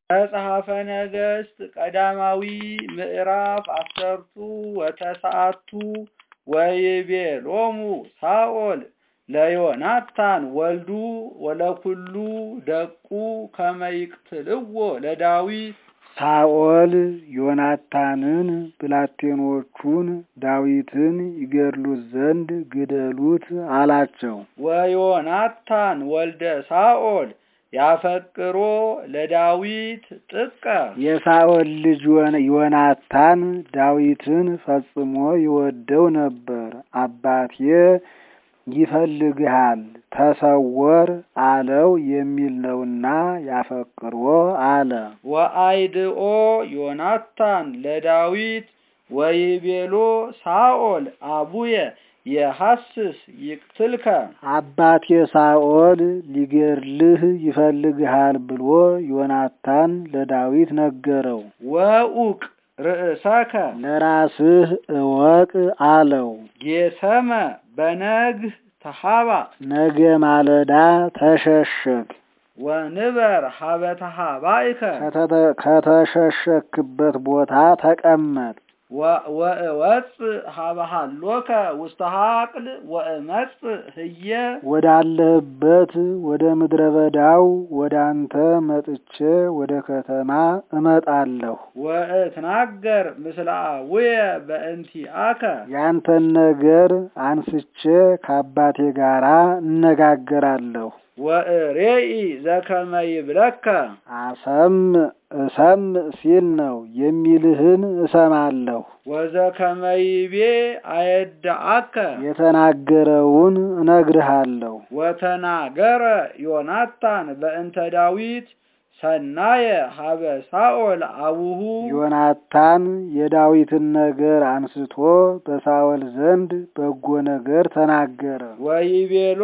መጽሐፈ ነገሥት ቀዳማዊ ምዕራፍ አሰርቱ ወተስዓቱ ወይቤሎሙ ሳኦል ለዮናታን ወልዱ ወለኩሉ ደቁ ከመ ይቅትልዎ ለዳዊት ሳኦል ዮናታንን ብላቴኖቹን ዳዊትን ይገድሉት ዘንድ ግደሉት አላቸው። ወዮናታን ወልደ ሳኦል ያፈቅሮ ለዳዊት ጥቀ የሳኦል ልጅ ዮናታን ዳዊትን ፈጽሞ ይወደው ነበር። አባቴ ይፈልግሃል ተሰወር አለው የሚል ነውና ያፈቅሮ አለ። ወአይድኦ ዮናታን ለዳዊት ወይቤሎ ሳኦል አቡየ የሐስስ ይቅትልከ አባቴ ሳኦል ሊገድልህ ይፈልግሃል ብሎ ዮናታን ለዳዊት ነገረው። ወኡቅ ርእሰከ ለራስህ እወቅ አለው። ጌሰመ በነግህ ተሃባ ነገ ማለዳ ተሸሸግ ወንበር ሀበ ተሃባይከ ከተሸሸክበት ቦታ ተቀመጥ። ወእወፅእ ሀበ ሀሎከ ውስተ ሀቅል ወእመጽእ ህየ ወዳለህበት ወደ ምድረ በዳው ወደ አንተ መጥቼ ወደ ከተማ እመጣለሁ። ወእትናገር ምስለ አቡየ በእንቲአከ ያንተን ነገር አንስቼ ከአባቴ ጋራ እነጋገራለሁ። ወእሬኢ ዘከመ ይብለከ አሰም እሰም ሲል ነው የሚልህን እሰማለሁ። ወዘከመ ይቤ አየድአከ የተናገረውን እነግርሃለሁ። ወተናገረ ዮናታን በእንተ ዳዊት ሰናየ ሀበ ሳኦል አቡሁ ዮናታን የዳዊትን ነገር አንስቶ በሳኦል ዘንድ በጎ ነገር ተናገረ። ወይቤሎ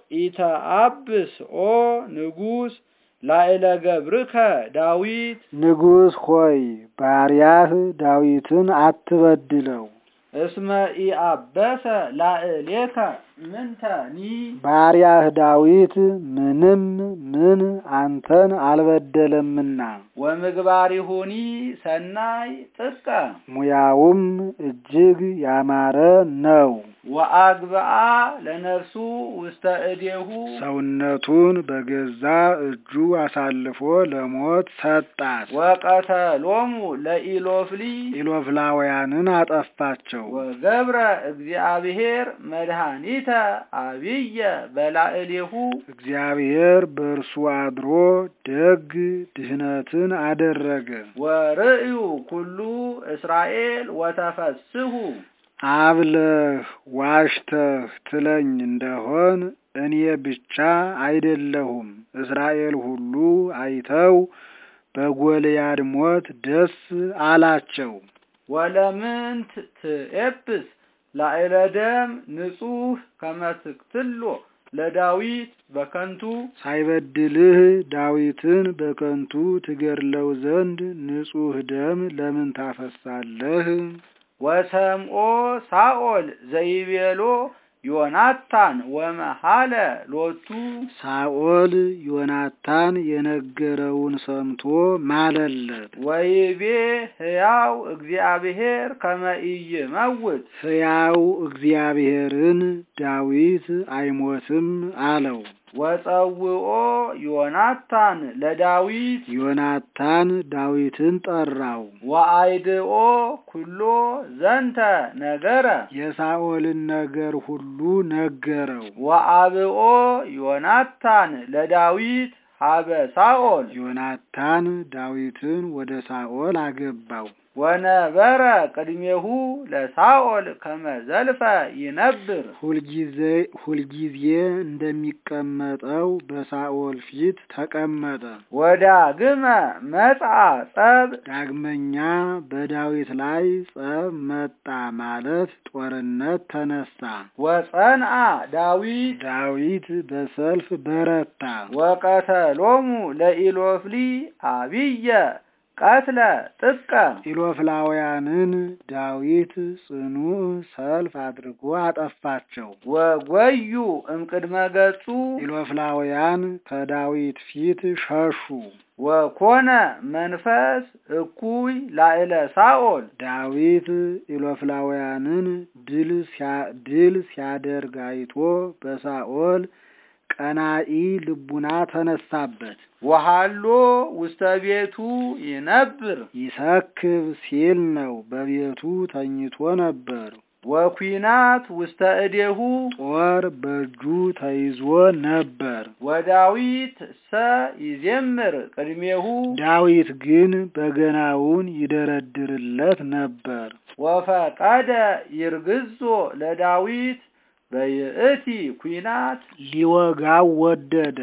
ኢተአብስ ኦ ንጉሥ ላዕለ ገብርከ ዳዊት ንጉሥ ሆይ ባሪያህ ዳዊትን አትበድለው። እስመ ኢአበሰ ላዕሌከ ምንተኒ ባሪያህ ዳዊት ምንም ምን አንተን አልበደለምና ወምግባሪሁኒ ሰናይ ጥቀ ሙያውም እጅግ ያማረ ነው። ወአግብአ ለነፍሱ ውስተ እዴሁ ሰውነቱን በገዛ እጁ አሳልፎ ለሞት ሰጣት። ወቀተሎሙ ለኢሎፍሊ ኢሎፍላውያንን አጠፋቸው። ወገብረ እግዚአብሔር መድኃኒተ አብየ በላዕሌሁ እግዚአብሔር በእርሱ አድሮ ደግ ድህነትን አደረገ። ወርእዩ ኩሉ እስራኤል ወተፈስሁ አብለህ ዋሽተህ ትለኝ እንደሆን እኔ ብቻ አይደለሁም፣ እስራኤል ሁሉ አይተው በጎልያድ ሞት ደስ አላቸው። ወለምንት ትኤብስ ላዕለ ደም ንጹሕ ከመ ትቅትሎ ለዳዊት በከንቱ ሳይበድልህ ዳዊትን በከንቱ ትገድለው ዘንድ ንጹሕ ደም ለምን ታፈሳለህ? ወሰምኦ ሳኦል ዘይቤሎ ዮናታን ወመሃለ ሎቱ ሳኦል ዮናታን የነገረውን ሰምቶ ማለለት። ወይቤ ሕያው እግዚአብሔር ከመ ኢይመውት ሕያው እግዚአብሔርን ዳዊት አይሞትም አለው። ወጸውኦ ዮናታን ለዳዊት ዮናታን ዳዊትን ጠራው። ወአይድኦ ኩሎ ዘንተ ነገረ የሳኦልን ነገር ሁሉ ነገረው። ወአብኦ ዮናታን ለዳዊት ሀበ ሳኦል ዮናታን ዳዊትን ወደ ሳኦል አገባው። ወነበረ ቅድሜሁ ለሳኦል ከመ ዘልፈ ይነብር ሁልጊዜ ሁልጊዜ እንደሚቀመጠው በሳኦል ፊት ተቀመጠ። ወዳግመ መጽአ ጸብ ዳግመኛ በዳዊት ላይ ጸብ መጣ ማለት ጦርነት ተነሳ። ወጸንአ ዳዊት ዳዊት በሰልፍ በረታ። ወቀተሎሙ ለኢሎፍሊ አብየ ቀትለ ጥቀ ኢሎፍላውያንን ዳዊት ጽኑ ሰልፍ አድርጎ አጠፋቸው። ወጎዩ እምቅድመ ገጹ ኢሎፍላውያን ከዳዊት ፊት ሸሹ። ወኮነ መንፈስ እኩይ ላዕለ ሳኦል ዳዊት ኢሎፍላውያንን ድል ሲያ- ድል ሲያደርግ አይቶ በሳኦል ቀናኢ ልቡና ተነሳበት። ወሃሎ ውስተ ቤቱ ይነብር ይሰክብ ሲል ነው። በቤቱ ተኝቶ ነበር። ወኩናት ውስተ እዴሁ ጦር በእጁ ተይዞ ነበር። ወዳዊት ሰ ይዜምር ቅድሜሁ ዳዊት ግን በገናውን ይደረድርለት ነበር። ወፈቀደ ይርግዞ ለዳዊት በይእቲ ኩናት ሊወጋው ወደደ።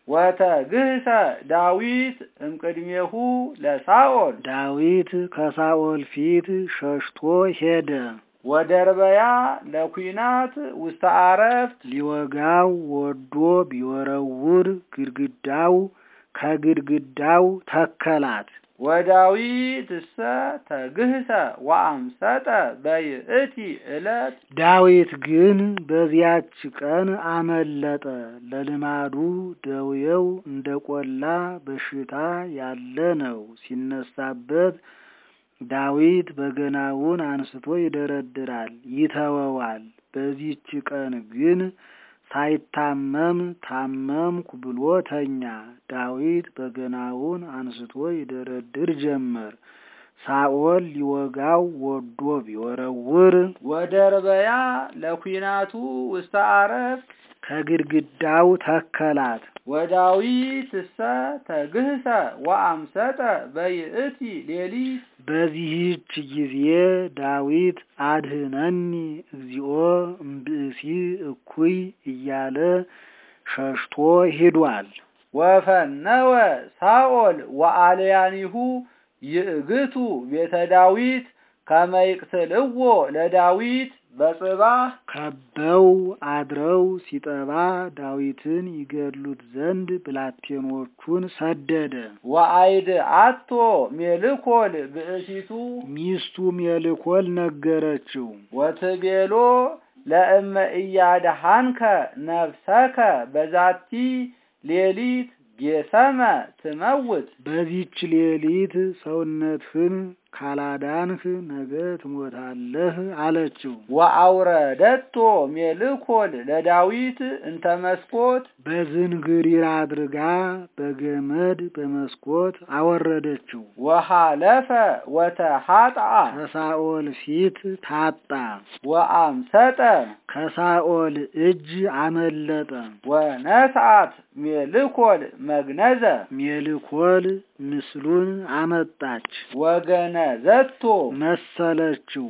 ወተግህሰ ዳዊት እምቅድሜሁ ለሳኦል ዳዊት ከሳኦል ፊት ሸሽቶ ሄደ። ወደርበያ ለኩናት ውስተ አረፍት ሊወጋው ወዶ ቢወረውር ግድግዳው ከግድግዳው ተከላት። ወዳዊት እሰ ተግህሰ ወአምሰጠ በይእቲ ዕለት ዳዊት ግን በዚያች ቀን አመለጠ። ለልማዱ ደዌው እንደ ቆላ በሽታ ያለ ነው። ሲነሳበት ዳዊት በገናውን አንስቶ ይደረድራል፣ ይተወዋል። በዚች ቀን ግን ሳይታመም ታመምኩ ብሎ ተኛ። ዳዊት በገናውን አንስቶ ይደረድር ጀመር። ሳኦል ሊወጋው ወዶ ቢወረውር ወደርበያ ለኩናቱ ውስተ አረፍት ከግድግዳው ተከላት። ወዳዊት እሰ ተግህሰ ወአምሰጠ በይእቲ ሌሊት በዚህች ጊዜ ዳዊት አድህነኒ እግዚኦ እምብእሲ እኩይ እያለ ሸሽቶ ሂዷል። ወፈነወ ሳኦል ወአልያኒሁ ይእግቱ ቤተ ዳዊት ከመ ይቅትልዎ ለዳዊት በጽባህ ከበው አድረው ሲጠባ ዳዊትን ይገድሉት ዘንድ ብላቴኖቹን ሰደደ። ወአይድ አቶ ሜልኮል ብእሲቱ ሚስቱ ሜልኮል ነገረችው። ወትቤሎ ለእመ እያድሃንከ ነፍሰከ በዛቲ ሌሊት ጌሰመ ትመውት በዚች ሌሊት ሰውነትህን ካላዳንህ ነገ ትሞታለህ አለችው። ወአውረደቶ ሜልኮል ለዳዊት እንተ መስኮት በዝንግሪር አድርጋ በገመድ በመስኮት አወረደችው። ወሃለፈ ወተሃጥአ ከሳኦል ፊት ታጣ፣ ወአምሰጠ ከሳኦል እጅ አመለጠ። ወነስአት ሜልኮል መግነዘ ሜልኮል ምስሉን አመጣች፣ ወገነዘቶ መሰለችው፣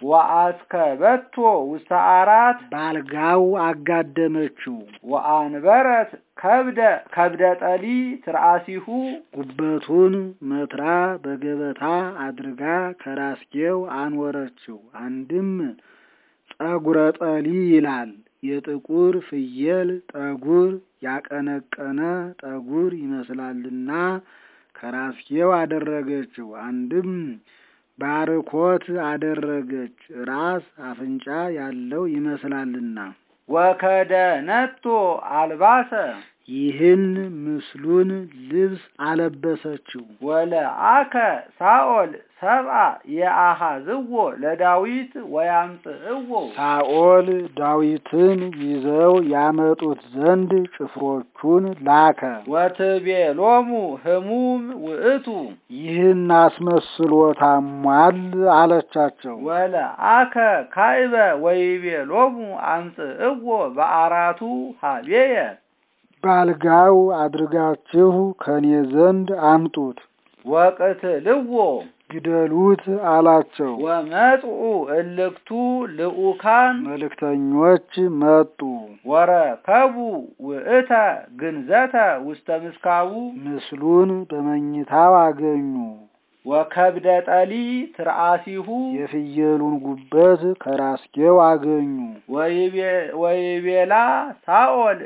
ወአስከበቶ ውስተ አራት ባልጋው አጋደመችው። ወአንበረት ከብደ ከብደ ጠሊ ትርአሲሁ ጉበቱን መትራ በገበታ አድርጋ ከራስጌው አኖረችው። አንድም ጠጉረ ጠሊ ይላል። የጥቁር ፍየል ጠጉር ያቀነቀነ ጠጉር ይመስላልና ከራስጌው አደረገችው። አንድም ባርኮት አደረገች፣ ራስ አፍንጫ ያለው ይመስላልና። ወከደነቶ አልባሰ ይህን ምስሉን ልብስ አለበሰችው። ወለአከ ሳኦል ሰብአ የአሃዝዎ ለዳዊት ወያምጽእዎ ሳኦል ዳዊትን ይዘው ያመጡት ዘንድ ጭፍሮቹን ላከ። ወትቤሎሙ ህሙም ውእቱ ይህን አስመስሎ ታሟል አለቻቸው። ወለአከ ካይበ ወይቤሎሙ አምጽእዎ በአራቱ ሀቤየ ባልጋው አድርጋችሁ ከኔ ዘንድ አምጡት፣ ወቅትልዎ ግደሉት አላቸው። ወመጽኡ እልክቱ ልኡካን መልእክተኞች መጡ። ወረከቡ ውእተ ግንዘተ ውስተ ምስካቡ ምስሉን በመኝታው አገኙ። ወከብደ ጠሊ ትርአሲሁ የፍየሉን ጉበት ከራስጌው አገኙ። ወይቤ- ወይቤላ ሳኦል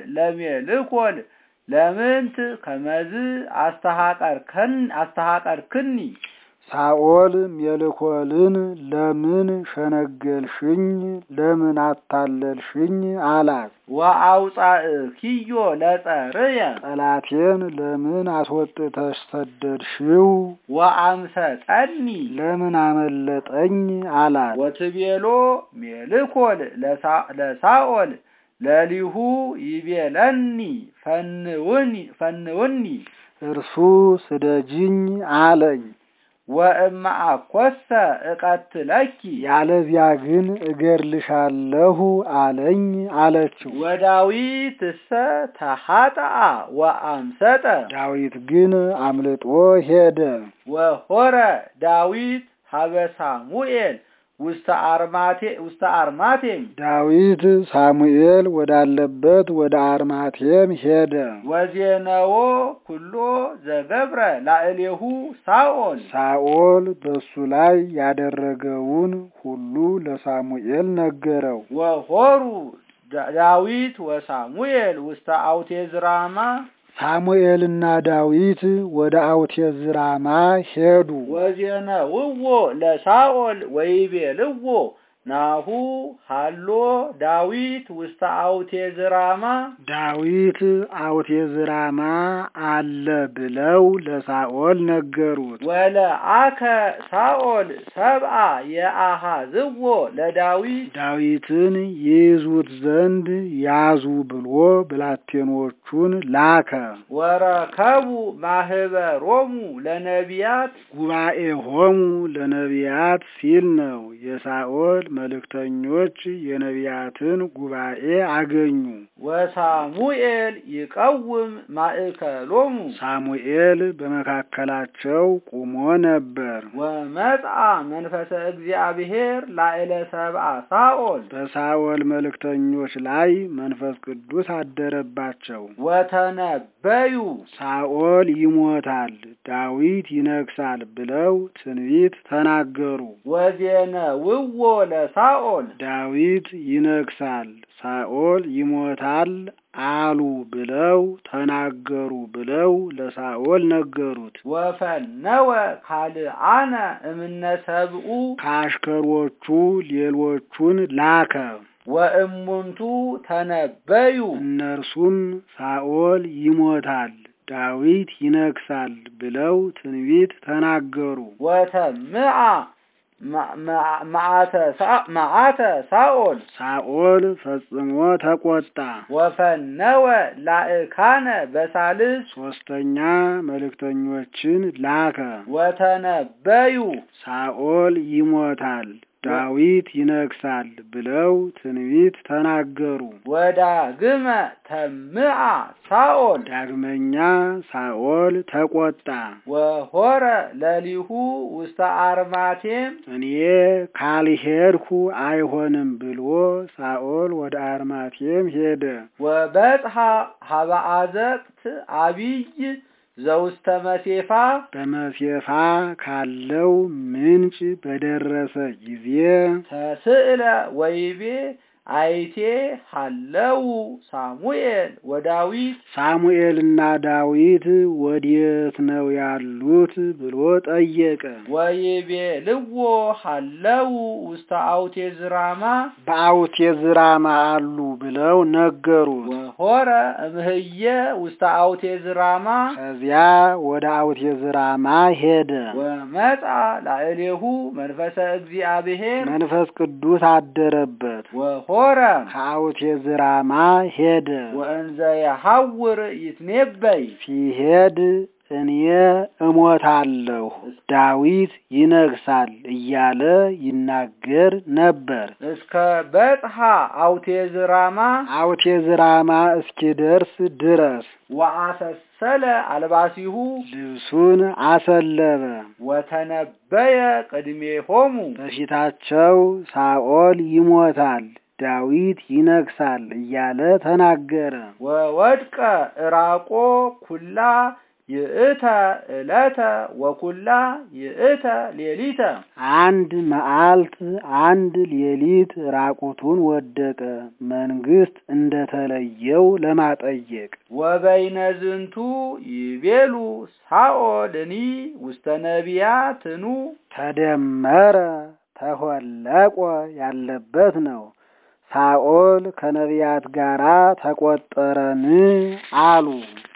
ለሜልኮል ለምንት ከመዝ አስተሃቀርክን አስተሃቀርክኒ ሳኦል ሜልኮልን ለምን ሸነገልሽኝ? ለምን አታለልሽኝ? አላት። ወአውፃእኪዮ ለጸርየ ጠላቴን ለምን አስወጥተሽ ሰደድሽው? ወአምሰጠኒ ለምን አመለጠኝ? አላት። ወትቤሎ ሜልኮል ለሳ- ለሳኦል ለሊሁ ይቤለኒ ፈንውኒ ፈንውኒ እርሱ ስደጅኝ አለኝ። ወእማ አኰሰ እቀትለኪ ያለዚያ ግን እገድልሻለሁ አለኝ አለችው። ወዳዊትሰ ተሃጠአ ወአምሰጠ ዳዊት ግን አምልጦ ሄደ። ወሆረ ዳዊት ሀበ ሳሙኤል ውስተ አርማቴ ውስተ አርማቴም ዳዊት ሳሙኤል ወዳለበት ወደ አርማቴም ሄደ። ወዜነዎ ኩሎ ዘገብረ ላዕሌሁ ሳኦል ሳኦል በሱ ላይ ያደረገውን ሁሉ ለሳሙኤል ነገረው። ወሆሩ ዳ- ዳዊት ወሳሙኤል ውስተ አውቴዝራማ ሳሙኤልና ዳዊት ወደ አውቴዝራማ ሄዱ። ወዜነውዎ ለሳኦል ወይቤልዎ ናሁ ሃሎ ዳዊት ውስተ አውቴዝራማ ዳዊት አውቴዝራማ አለ ብለው ለሳኦል ነገሩት። ወለአከ ሳኦል ሰብአ የአሃዝዎ ለዳዊት ዳዊትን ይይዙት ዘንድ ያዙ ብሎ ብላቴኖቹን ላከ። ወረከቡ ማህበሮሙ ለነቢያት ጉባኤ ሆሙ ለነቢያት ሲል ነው። የሳኦል መልእክተኞች የነቢያትን ጉባኤ አገኙ። ወሳሙኤል ይቀውም ማእከሎሙ ሳሙኤል በመካከላቸው ቁሞ ነበር። ወመጽአ መንፈሰ እግዚአብሔር ላዕለ ሰብአ ሳኦል በሳኦል መልእክተኞች ላይ መንፈስ ቅዱስ አደረባቸው። ወተነበዩ ሳኦል ይሞታል፣ ዳዊት ይነግሳል ብለው ትንቢት ተናገሩ። ወዜነውዎ ለሳኦል ዳዊት ይነግሳል፣ ሳኦል ይሞታል አሉ ብለው ተናገሩ ብለው ለሳኦል ነገሩት። ወፈነወ ካልአነ እምነ ሰብኡ ከአሽከሮቹ ሌሎቹን ላከ። ወእሙንቱ ተነበዩ እነርሱም ሳኦል ይሞታል፣ ዳዊት ይነግሳል ብለው ትንቢት ተናገሩ። ወተምአ ማ- ማ- መዓተ ሳ- መዓተ ሳኦል ሳኦል ፈጽሞ ተቆጣ። ወፈነወ ላእካነ በሳልስ ሶስተኛ መልእክተኞችን ላከ። ወተነበዩ ሳኦል ይሞታል፣ ዳዊት ይነግሳል ብለው ትንቢት ተናገሩ። ወዳግመ ተምአ ሳኦል ዳግመኛ ሳኦል ተቆጣ። ወሆረ ለሊሁ ውስተ አርማቴም እኔ ካልሄድኩ አይሆንም ብሎ ሳኦል ወደ አርማቴም ሄደ። ወበጽሐ ሀበ አዘቅት አቢይ ዘውስተ መሴፋ በመሴፋ ካለው ምንጭ በደረሰ ጊዜ ተስእለ ወይቤ አይቴ ሀለው ሳሙኤል ወዳዊት ሳሙኤልና ዳዊት ወዴት ነው ያሉት ብሎ ጠየቀ። ወይቤ ልዎ ሀለው ውስተ አውቴዝራማ በአውቴዝራማ አሉ ብለው ነገሩት። ወሆረ እምህየ ውስተ አውቴዝራማ ከዚያ ወደ አውቴዝራማ ሄደ። ወመጻ ላዕሌሁ መንፈሰ እግዚአብሔር መንፈስ ቅዱስ አደረበት። ወሆረ ከአውቴዝራማ ሄደ። ወእንዘ የሐውር ይትኔበይ ሲሄድ እኔ እሞታለሁ ዳዊት ይነግሳል እያለ ይናገር ነበር። እስከ በጽሐ አውቴዝራማ አውቴዝራማ እስኪደርስ ድረስ ወአሰሰለ አልባሲሁ ልብሱን አሰለበ። ወተነበየ ቅድሜሆሙ በፊታቸው ሳኦል ይሞታል ዳዊት ይነግሳል እያለ ተናገረ። ወወድቀ ዕራቆ ኩላ ይእተ ዕለተ ወኩላ ይእተ ሌሊተ አንድ መዓልት አንድ ሌሊት ራቁቱን ወደቀ መንግስት እንደተለየው ለማጠየቅ ወበይነ ዝንቱ ይቤሉ ሳኦልኒ ውስተ ነቢያትኑ ተደመረ ተሆለቆ ያለበት ነው። ሳኦል ከነቢያት ጋራ ተቆጠረን አሉ።